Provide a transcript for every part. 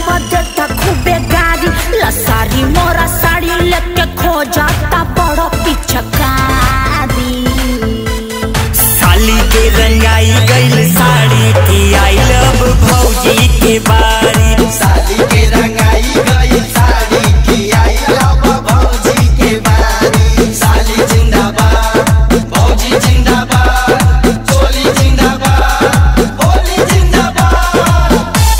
बदता खूबे गारी लसारी मोरा साड़ी लेके खो जाता बड़ा पिछकारी साली के रंगाई गईल साड़ी की आई लव भौजी के बारी साली के रंगाई गई साड़ी की आई लव भौजी के बारी साली जिंदाबाद भौजी जिंदाबाद चोली जिंदाबाद होली जिंदाबाद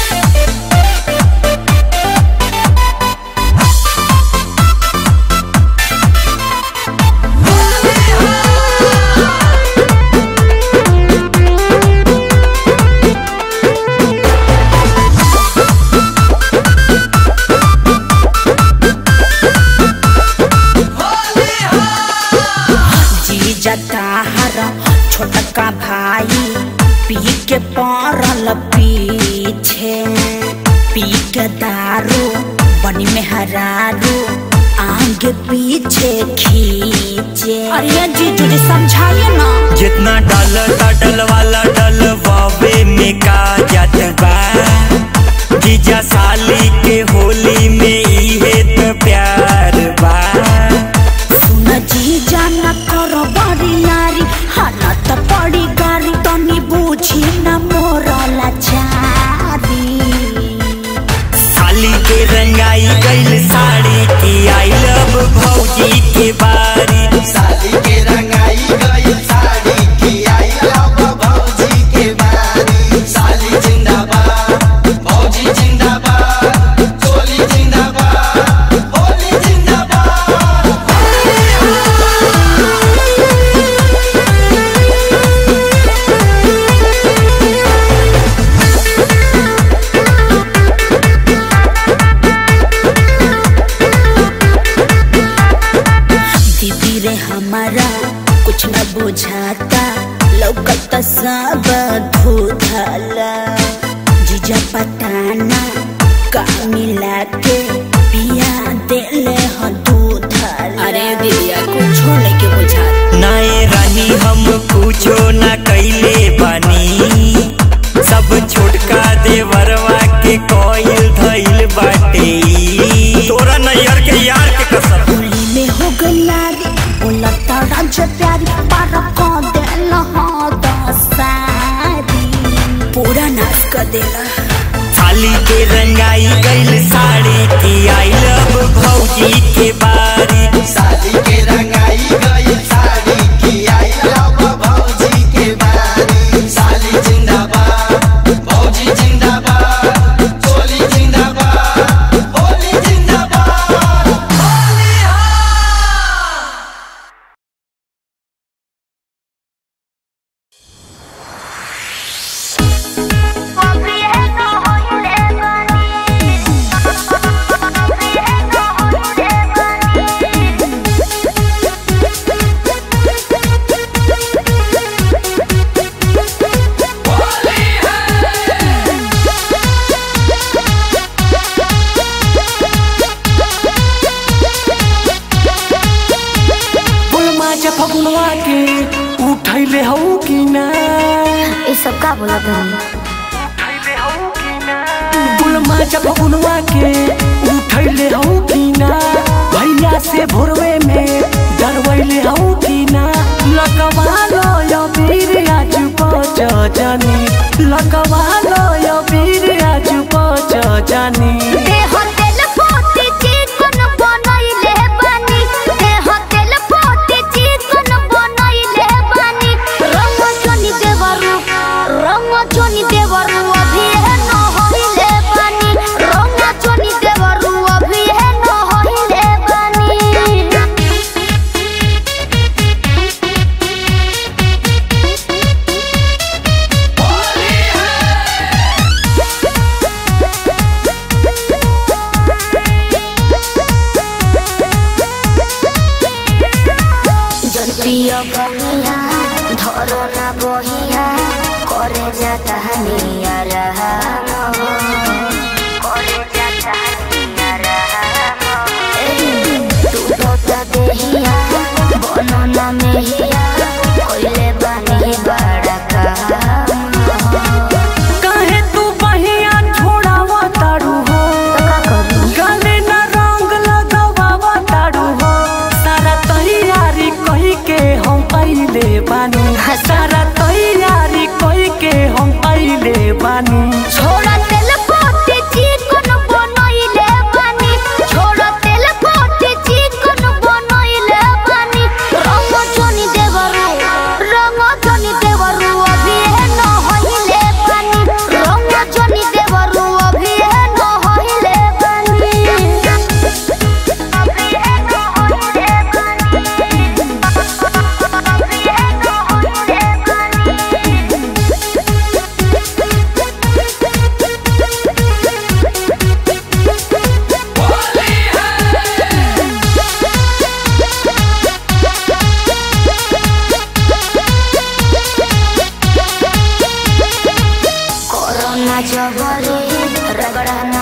जी जता हर छोटका भाई पी के पड़ल पीछे पी के दारू बनी में हरारू आगे पीछे खींचे अरे जीजू जी समझाइए ना जितना डल डल वाला डल बाबे में का जात बा जीजा साली के होली में इहे तो प्यार बा सुन जी जाना करो बड़ी यारी हना त पड़ी गारी तनी बूझी न मोरला चारी साली के रंगाई गईल साड़ी की आई लव भौजी के बारी साली के रंगाई गई साड़ी की आई लव भौजी के बारी साली जिंदाबाद भौजी जिंदाबाद चोली जिंदाबाद होली जिंदाबाद दीदी रे हमारा कुछ न बुझाता लौकत सब धुधला जीजा पताना का मिला के पिया देले ह दूधला अरे दीदिया कुछ लेके बुझाता नाए रानी हम कुछो न कैले बानी सब छोटका देवरवा के कोयल धइल बाटे तोरा नैयर के यार के कसम होली में हो गयारी बोला तारा जे प्यारी पारा को देला हो दसारी पूरा नाश कर देला थाली के रंगाई गईल साड़ी की आई लव भौजी के बारी साली के रंगाई गई साड़ी की आई लव भौजी के बारी साली जिंदाबाद भौजी जिंदाबाद चोली जिंदाबाद होली जिंदाबाद होली हा बुलमा फगुनवा के उठैले हौ कि ना ये सब का बोला तुम बुलमा फगुनवा के उठैले हौ कि ना भैया से भोरवे में डरवैले हौ कि ना लकवा लो यो वीर आज पच जानी लकवा लो यो वीर आज पच जानी देह तेल पोती चिकन बनैले बानी देह तेल पोती चिकन बनैले बानी रंग चोनी देवरु रंग चोनी देवरु अभी है न होइले बानी रंग चोनी देवरु अभी है न होइले बानी जतिया बनिया धरो ना बहिया करे जाता हनिया रहा करे जाता हनिया रहा तू तो देहिया बनो ना मेहिया कोइले बानी बड़ा कहा काहे तू बहिया छोड़ावा तारू हो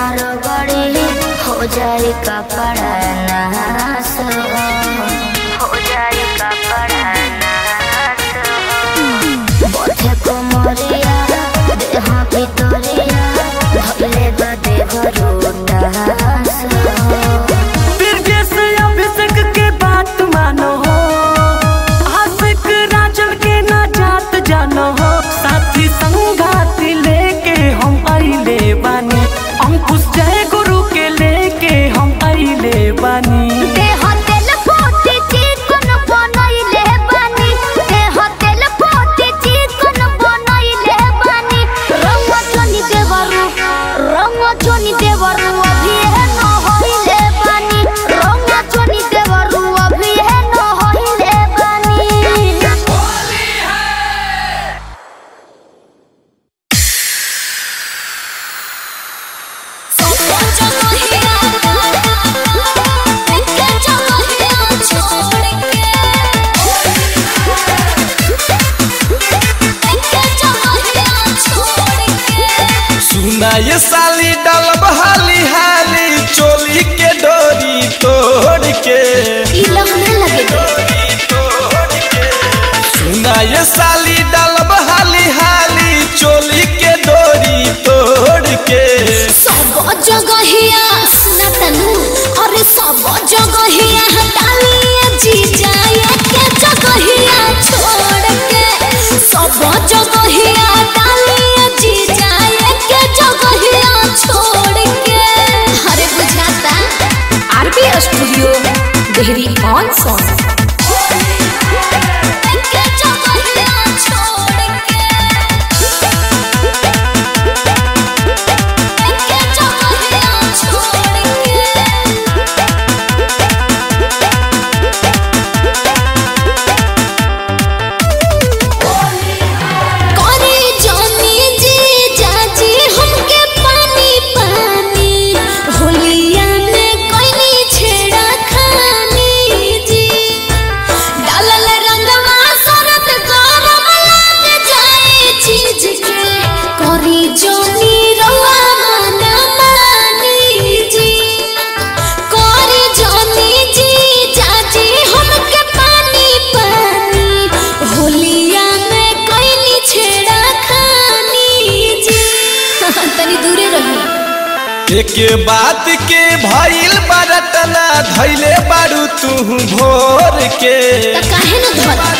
नार गड़ी हो जाए कपड़ा नास हो जाए कपड़ा नास बथे कोमरिया देह भितरिया धले बदे भरोटास बिरजेश अभिषेक के बात मानो हो आशिक राजन के ना जात जानो हो साथी संगाती लेके हम आइले बानी अंकुश जय गुरु के लेके हम आइले बानी देह तेल पोती चिकन बनैले बानी देह तेल पोती चिकन बनैले बानी रंग चनी देवरु रंग चनी देवरु अभी है न होइले बानी रंग चनी देवरु अभी है न होइले बानी सुना ये साली डलब हाली हाली चोली के डोरी तोड़ के सुना ये साली डलब हाली हाली चोली के डोरी तोड़ के सब जगहिया सुना तनु अरे सब जगहिया हटालिए जी जाए के जगहिया छोड़ के सब जगहिया हटालिए जी जाए के जगहिया छोड़ के अरे बुझाता RB studio Dehri on Sone के जगहिया छोड़ के के जगहिया छोड़ के करे जानी जी जाजी हमके पानी पानी होलिया में कोई छेड़ा खानी जी डालल रंगवा सरत गरम लाग जाए चीज के करी जानी रवा मन मानी जी करी जानी जी जाजी हमके पानी पानी होलिया में कोई छेड़ा खानी जी तनी दूरे रही एक बात के भइल बरतना धैले बारू तू भोर के त काहे न धर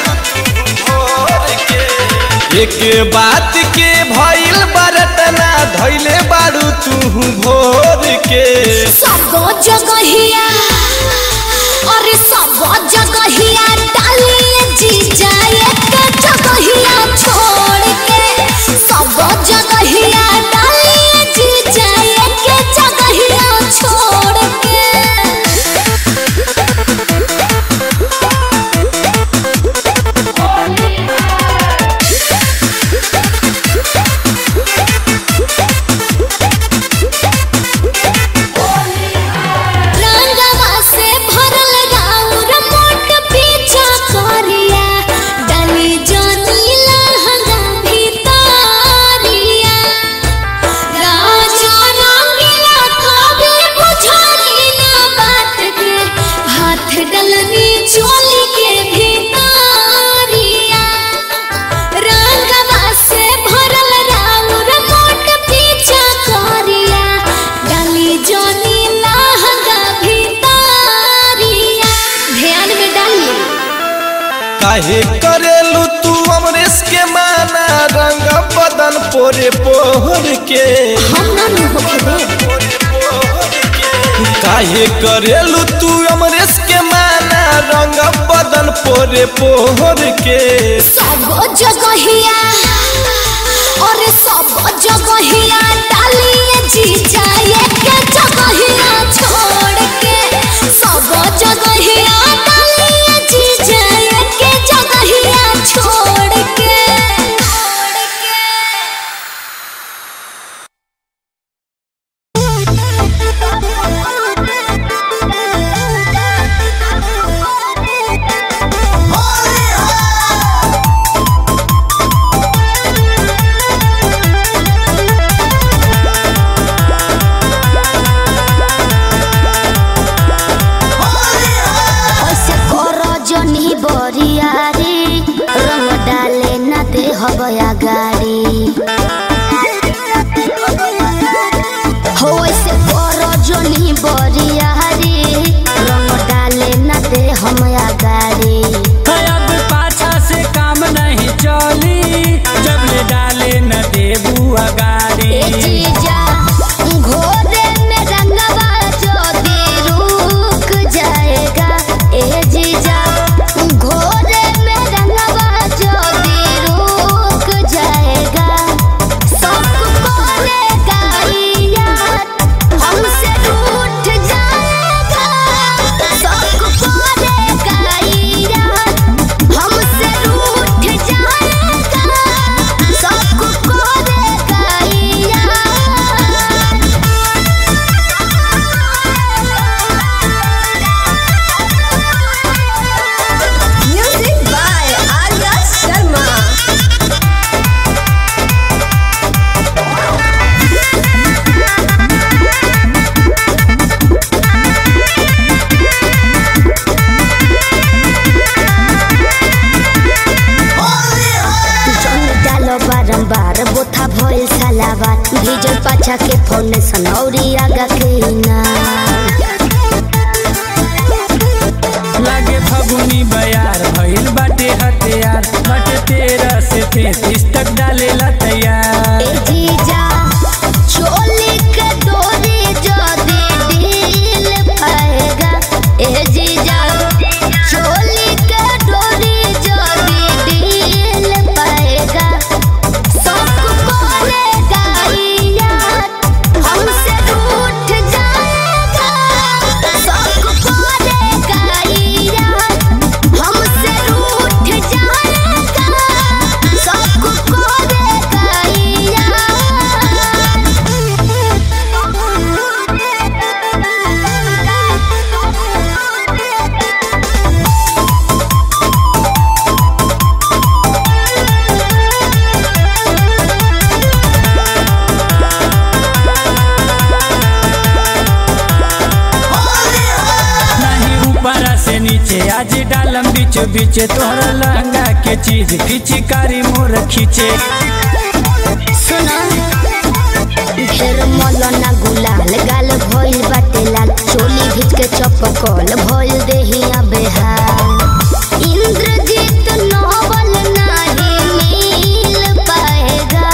एक बात के भइल बरतना धैले बारू तू भोर के सब जगहिया अरे सब जगहिया डालिए जी जाए के जगहिया छोड़ के सब जगहिया डालिए जी जाए के जगहिया छोड़ के रंगवा से भरल राउर मोट पीछा करिया डाली जानी लहंगा भितरिया राजा रंगीला कभी बुझानी ना बात के हाथ डलनी चोली के भितरिया रंगवा से भरल राउर मोट पीछा करिया डाली जानी लहंगा भितरिया ध्यान में डालिए काहे करेलू तू अमरेश के माना रंग बदन पोरे पोर के हम ना नु होके दे काहे करेलू तू अमरेश के माना रंग बदन पोरे पोर के सब जगहिया और सब जगहिया डालिए जी जाए के जगहिया छोड़ के सब जगहिया डालिए जी जाए के जगहिया छोड़ के Holy जोनी बरियारी रंग डाले न दे हम गाड़ी अब पाछा से काम नहीं चली जब ले डाले न देबू ए अगाड़ी जीजा घोरे में रंगवा जो दे रुक जाएगा ए जीजा घोरे में रंगवा जो दे रुक जाएगा सब कोरेगा यार हमसे रूठ जाएगा सब कोरेगा यार हमसे रूठ जाएगा सब कोरेगा यार Music by Arya Sharma. जंग डालो बारंबार बोथा भइल सलावार भीजल पाछा के फोन सनौरी आगा के ना लागे फगुनी बयार भइल बाटे हथियार बाटे तेरह से तैतीस तक डालेला तैयार ए जीजा चोली के डोरी जो दे ढील पाएगा ए जीजा चोली के डोरी जो दे ढील पाएगा सब कोरेगा यार हमसे रूठ जाएगा सब कोरेगा यार हमसे रूठ जाएगा सब कोरेगा यार नहीं ऊपर से नीचे आज डालम बीच बीच तोहरा लहंगा के चीज पिचकारी मोर खींचे सुना ढेर मौलाना गुलाल गाल भइल बाटे लाल चोली भीज के चपकल भइल देहिया बेहाल इंद्रजीत नोबल नाही मिल पाएगा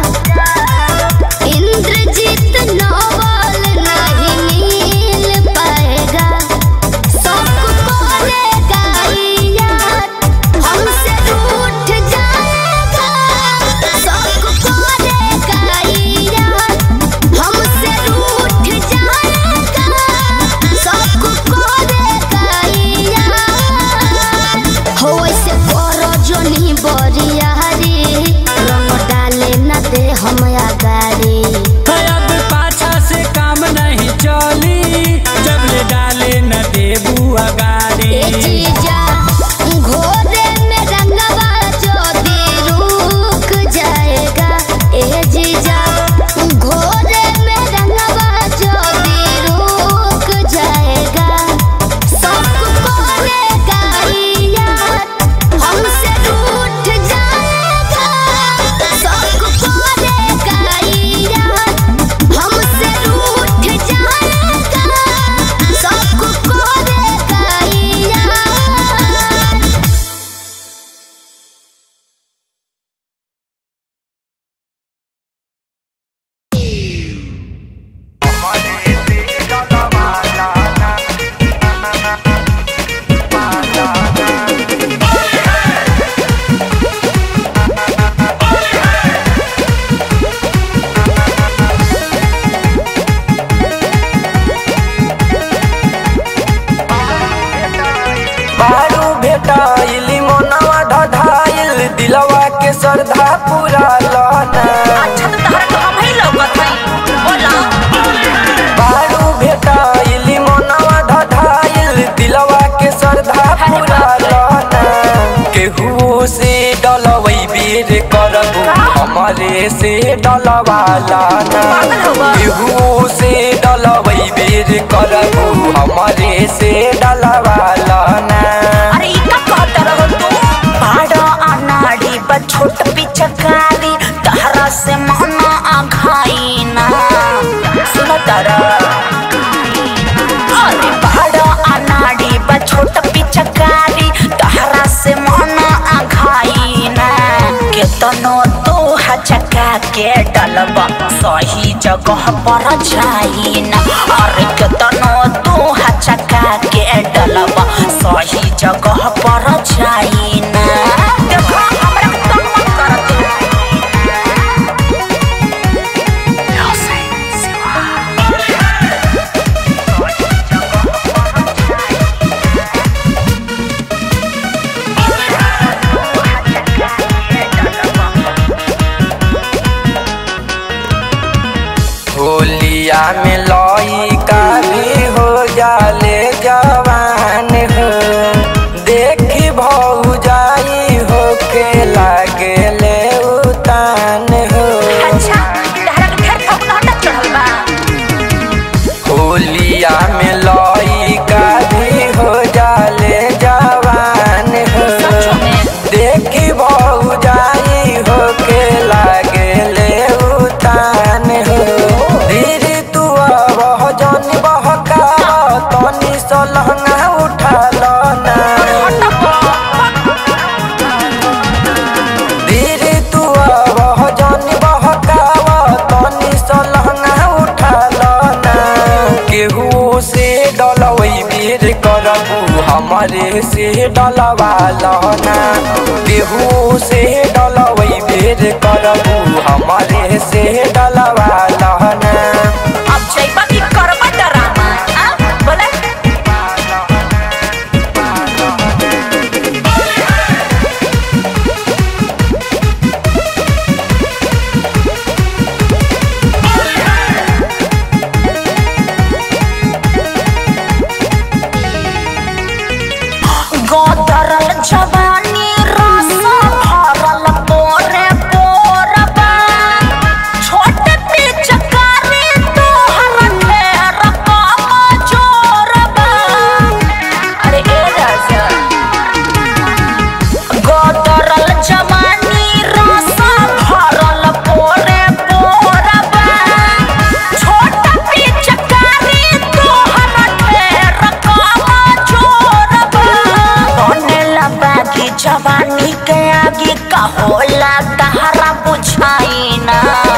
इंद्रजीत नोबल नहीं मिल पाएगा सब कोरेगा यार हमसे रूठ जाएगा सब कोरेगा यार हमसे रूठ जाएगा सब कोरेगा यार हो ऐसे करो जोनी बरियारी रंग डाले न दे हम गाड़ी अब पाछा से काम नहीं चली जब ले डाले न देबू ए अगाड़ी जीजा घोरे में रंगवा जो दे रुक जाएगा ए जीजा घोरे में रंगवा जो दे रुक जाएगा सब कोरेगा यार हमसे रूठ जाएगा सब कोरेगा यार हमसे रूठ जाएगा सब कोरेगा यार बारू भेटाइल मोनवा ढढाइल दिलवा के श्रद्धा पूरा लना बारू भेटाइल मोनवा ढढाइल दिलवा के श्रद्धा पूरा लना केहू से डलवई बेर करबू हमारे से डलवाला ना केहू से डलवई बेर करबू हमारे से डलवाला ना अरे ई का कहत रहो तू बड़ा अनाड़ी बा छोट पिचकारी तहरा से मन आघाई ना सुन तारा के डलब सही जगह पर जाई ना अरे केतनो तू हचका के डलब सही जगह पर जाई ना देखो हमरा तंग मत कर तू होलिया में लइका भी हो जाले जवान हो देखी भौ जाई हो के लागे ले उतान हो अच्छा तहरा के फेर फगुनहटा चढ़ल बा होलिया में लइका भी हो जाले जवान हो सचो में देखी भौ जाई हो के लागे ले उतान हो धीरे तू अब जन बहका तनी सलहंगा उठा लो ना धीरे तू अब जन बहकाव तनी सलहंगा उठा लो ना केहू से डलवई बेर करबू हमारे से डलवा लो ना केहू से डलवई बेर करबू हमारे से डलवा लो ना अब जइबा की करबा डरामा आ बोले गोदरल जवानी रस भरल पोरे पोरबा छोट पिचकारी तोहर ढेर कम जोरबा अरे ए राजा गोदरल जवानी रस भरल पोरे पोरबा छोट पिचकारी तोहर ढेर कम जोरबा बनेला बागी जवानी के आगे का होला तहरा बुझाई ना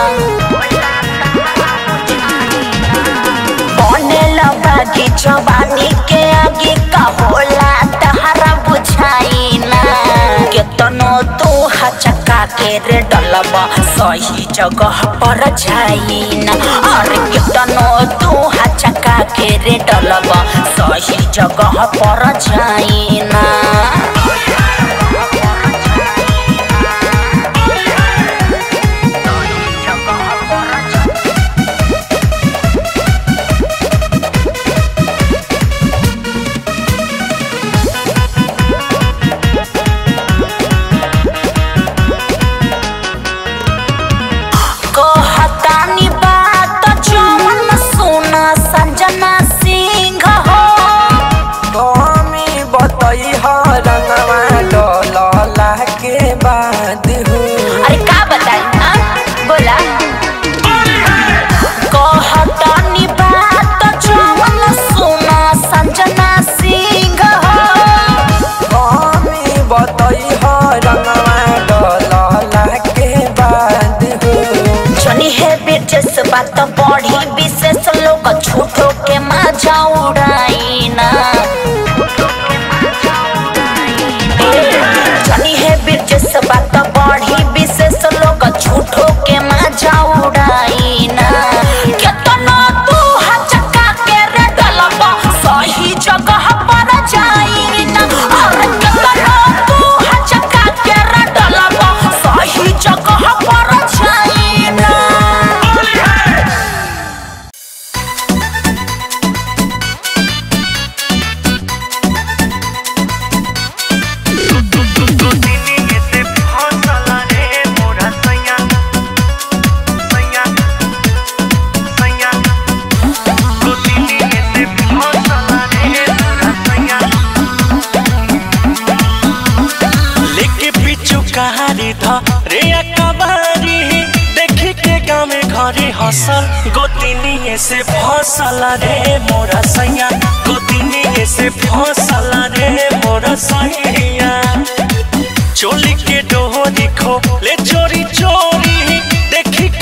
बनेला बागी जवानी के आगे का होला तहरा बुझाई ना केतनो तू हचका के रे डलबा सही जगह पर जाई ना अरे केतनो तू हचका के रे डलबा सही जगह पर जाई ना कहतानी बात जवन सुना संजना सिंह हो कमी बतई रंगवा डलला के बाद हो अरे का बताई हाँ? बोला कहतानी बात जवन सुना संजना सिंह हो कमी बतई रंगवा डलला के बाद हो जनी है बिरजस बात बढ़ी विशेष लोग झूठो के मजा उड़ाई ना जनी है बिरजस बात बढ़ी विशेष लोग झूठो के मजा उड़ाई ना केतनो तू हचका के रे डलबा सही जगह पर जाई ना अरे केतनो तू हचका के रे डलबा सही जगह पर जाई ना लेके पिछु कहारी था रे अकबारी देखी के गाँव में घरे हसल गोतिनी से फसल रे मोरा सैया गोतिनी से फसल रे मोरा सैया चोली के डोरी खो ले चोरी चोरी देखी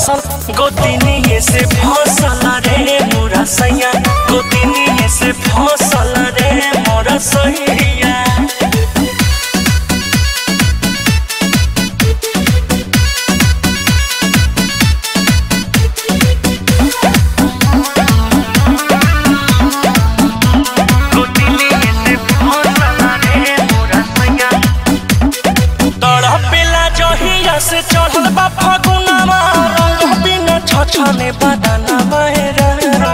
हसल गोतिनी से फसल रे मोरा सैया गोतिनी से फसल रे मोरा सैया तड़पेला जहिया से चढ़ल बा फगुनावा रंग बिना छछने बदना बहेरा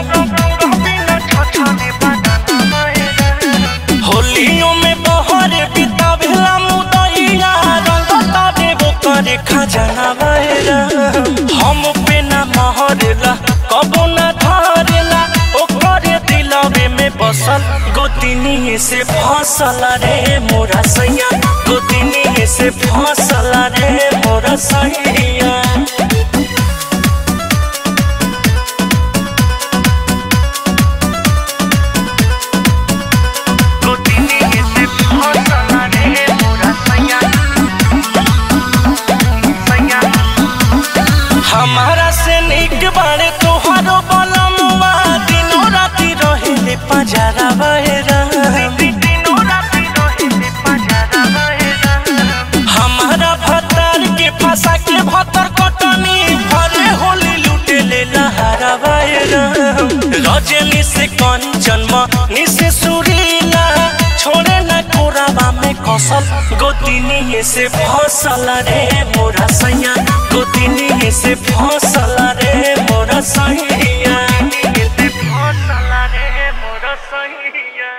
होलियों में बहरे बितावेला मुदैया रंग तारे वो करे खजाना बहेरा हम पे ना महरेला कबो ना धरेला ओ करे दिलवे में बसल गोतिनी से फसल रे मोरा सैया गोतिनी से फसल रे मोरा सैया हमारा से निक बाड़े तोहारो बलमुआ दिनो राती रहेले पजारा बहेरा हमारा भतार के फंसा के भतर कटनी भरे होली लूटे ले लहरा बहेरा रजनी से कंचन मनी से सुरीला छोड़े न कोराबा में कसल गोतिनी से फसल रे मोरा सैया गोतिनी से फसल रे मोरा सैया फसल रे मोरा सैया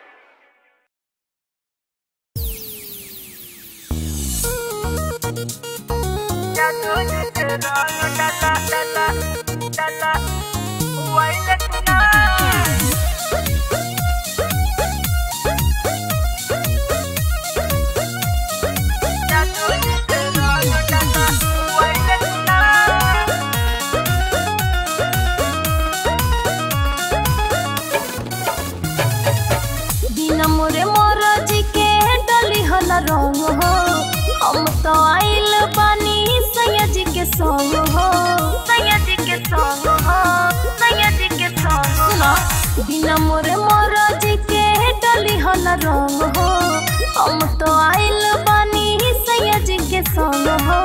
बिना मोरे मोरजी के डली हल रंग हो हम तो आइल बानी सैया जी के संग हो सैया जी के संग हो सैया जी के संग सुना बिना मोरे मोरजी के डली हल रंग हो हम तो आइल बानी सैया जी के संग हो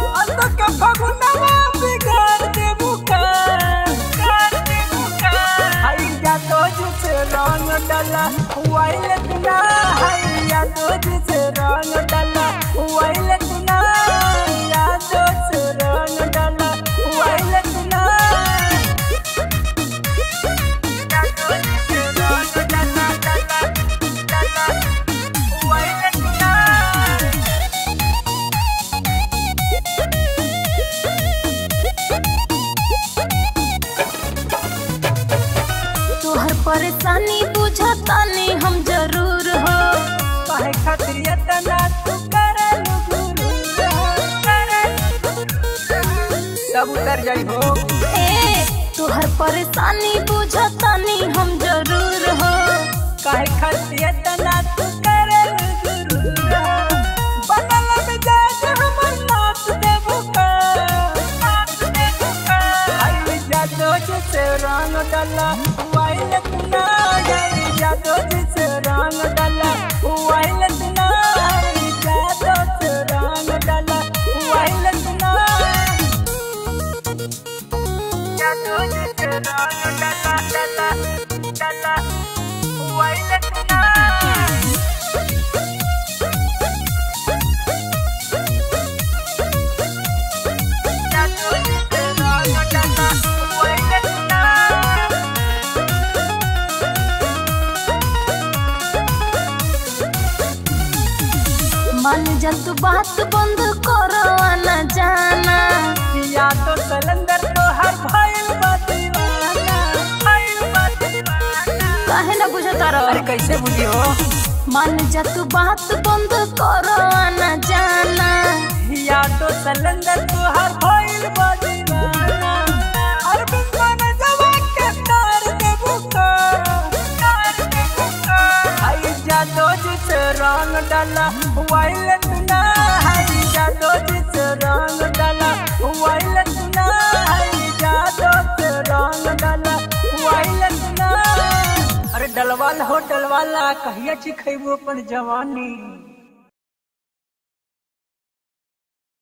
तोहर परेशानी बुझतानी हम जरूर हो सब उतर जाई हो ए तोहर परेशानी बुझतानी हम जरूर हो काहे खातिर तना तू करे गुरु बनल मिजाज हमर नाच देबो का आई जादो से रंग डाला वाइल तना आई जादो से रंग डाला वाइल तना आई जादो से रंग डाला वाइल तना जादो से रंग डाला डाला डाला वाइल तना मान जा तू बात बंद करो आना जाना या तो सलंदर तो हर भइल बा दीवाना भइल बा दीवाना काहे ना बुझता रहो अरे कैसे बुझी हो मान जा तू बात बंद करो आना जाना या तो सलंदर तो हर भइल बा दीवाना अरे बिन जवा के तार दे बुका तार दे बुका आई जा दो जिस रंग डाला वाइल तुना आई जा दो जिस रंग डाला वाइल तुना होटल वाला कहिया चिखेबू अपन जवानी